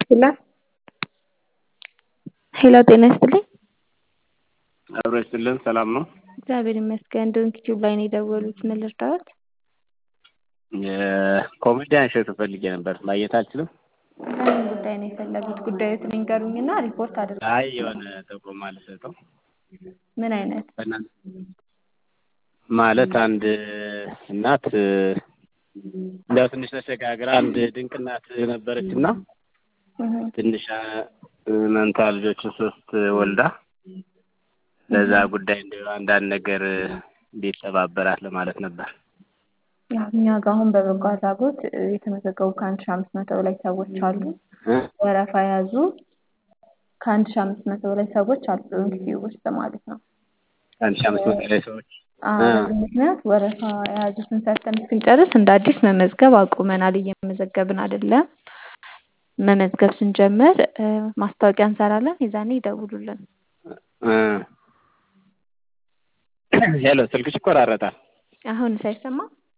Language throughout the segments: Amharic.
ሄሎ ሄሎ ጤና ይስጥልኝ። አብሮ ይስጥልን። ሰላም ነው? እግዚአብሔር ይመስገን። ዶንኪ ቲዩብ ላይ ነው የደወሉት። ምን ልርዳዎት? የኮሜዲያን እሸቱ ፈልጌ ነበር። ማግኘት አልችልም? በምን ጉዳይ ነው የፈለጉት? ጉዳዮትን ይንገሩኝና ሪፖርት አድርጉ። አይ የሆነ ጥቆማ ልሰጠው ምን አይነት? በእናንተ ማለት አንድ እናት እንዲያው ትንሽ ተሸጋግራ አንድ ድንቅ እናት ነበረች እና ትንሽ መንታ ልጆችን ሶስት ወልዳ ለዛ ጉዳይ እንዲያው አንዳንድ ነገር እንዲተባበራት ለማለት ነበር። ያው እኛ ጋር አሁን በበጎ አድራጎት የተመዘገቡ ከአንድ ሺህ አምስት መቶ በላይ ሰዎች አሉ። ወረፋ የያዙ ከአንድ ሺህ አምስት መቶ በላይ ሰዎች አሉ ዶንኪ ቲዩብ ውስጥ ማለት ነው። አንድ ሺህ አምስት መቶ በላይ ሰዎች በዚህ ምክንያት ወረፋ የያዙትን ሰርተን እስክንጨርስ እንደ አዲስ መመዝገብ አቁመናል። እየመዘገብን አይደለም። መመዝገብ ስንጀምር ማስታወቂያ እንሰራለን። የዛኔ ይደውሉልን። ሄሎ፣ ስልክሽ ይቆራረጣል። አሁን ሳይሰማ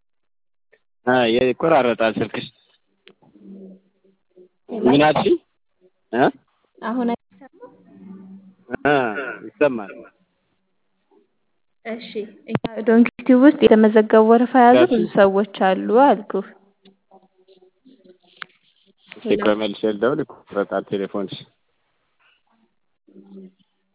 ይቆራረጣል ስልክሽ። ምን አልሽኝ? አሁን ይሰማል። እሺ እኛ ዶንኪ ቲዩብ ውስጥ የተመዘገቡ ወረፋ የያዙ ብዙ ሰዎች አሉ አልኩህ። እስኪ ቆይ መልሼ ልደውል። ይቆራረጣል ቴሌፎንሽ።